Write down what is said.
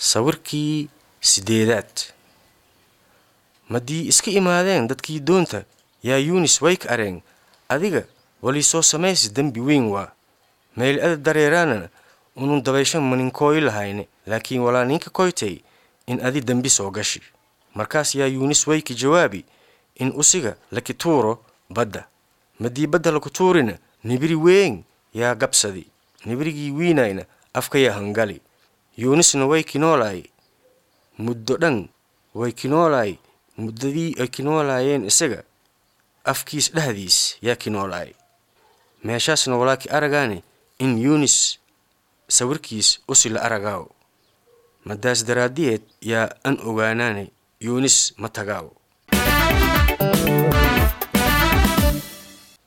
Sawirkii sideedaad maddii iska imaadeen dadkii doonta yaa yuunis way ka areen adiga walii soo samaysi dembi weyn waa meel ada dareeraanana unun dabaysho maninkooyi lahayne laakiin walaa ninka koytay in adi dembi soo gashi markaas yaa yuunis way ka jawaabi in usiga laki tuuro badda maddii badda laku tuurina nibiri weyn yaa gabsadi nibirigii wiinayna afka yaa hangali yuunisna way kinoolaay muddo dhan way kinoolaay muddadii ay kinoolaayeen isaga afkiis dhehdiis yaa kinoolaay meeshaasna walaaki aragaane in yuunis sawirkiis usi la aragaaw maddaas daraaddiyeed yaa an ogaanaane yuunis ma tagaaw